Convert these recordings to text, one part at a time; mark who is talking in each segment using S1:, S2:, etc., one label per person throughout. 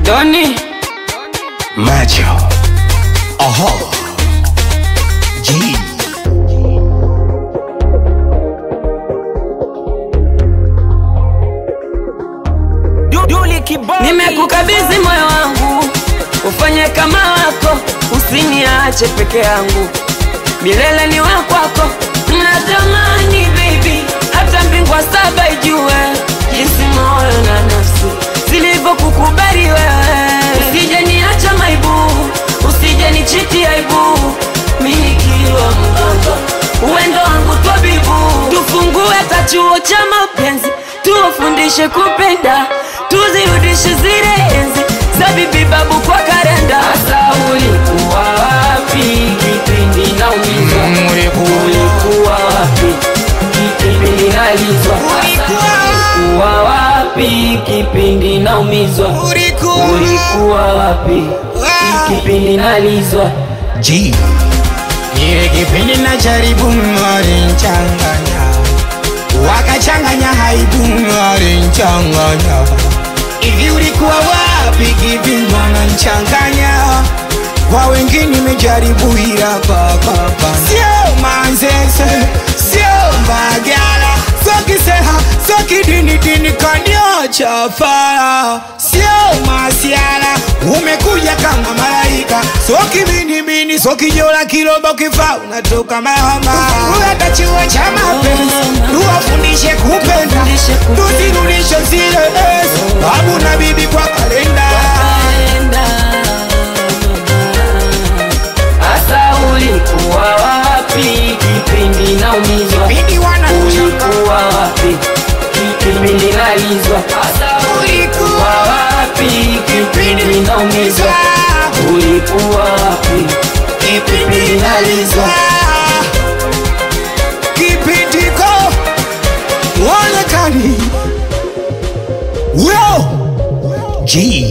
S1: Doni
S2: Macho. Oho. G.
S1: nimekukabidhi moyo wangu, ufanye kama wako, usiniache peke yangu, milele ni wa kwako. Natamani baby, hata mbingwa saba ijue jinsi moyo na nafsi zilivyokukubali wewe. Usije niacha maibu, usije nichiti aibu, mimi nikiwa mgonjwa, uwendo wangu twabibu, tufungue kachuo cha mapenzi, tuwafundishe kupenda, tuzirudishe zile enzi za bibi babu kwa karenda. Sasa ulikuwa wapi kipindi naumizwa? Ulikuwa wapi kipindi nalizwa? Ulikuwa wapi kipindi naumizwa? Ulikuwa wapi kipindi nalizwa?
S2: G. Ile kipindi na jaribu walinchanganya, wakachanganya haibu walinchanganya. Hivi ulikuwa wapi kipindi wananchanganya? Kwa wengine nimejaribu ila kwakapa sio manzese, sio mbagala, sio kiseha, sio kidini dini kaniocha fara, sio masiala, umekuja kama malaika, sio kibinibini, sio kijola kiroba, kifa unatoka mahama. Hata chuo cha mapenzi tuwafundishe kupenda, tuzirudishe zile enzi, babu na bibi kwa kalenda.
S1: Asa ulikuwa wapi kipindi naumizwa?
S2: Bidi wanachanga
S1: Ulikuwa wapi kipindi nalizwa? Asa ulikuwa wapi kipindi naumizwa? Ulikuwa wapi kipindi nalizwa?
S2: kipindiko uonekani Yo! G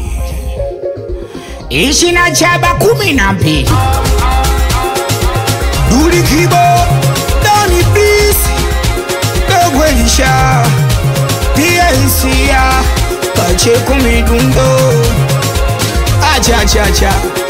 S2: ishi na chaba kumi na mbili duli kibo doni bisi dogwelisha piensia pache kumidundo achachacha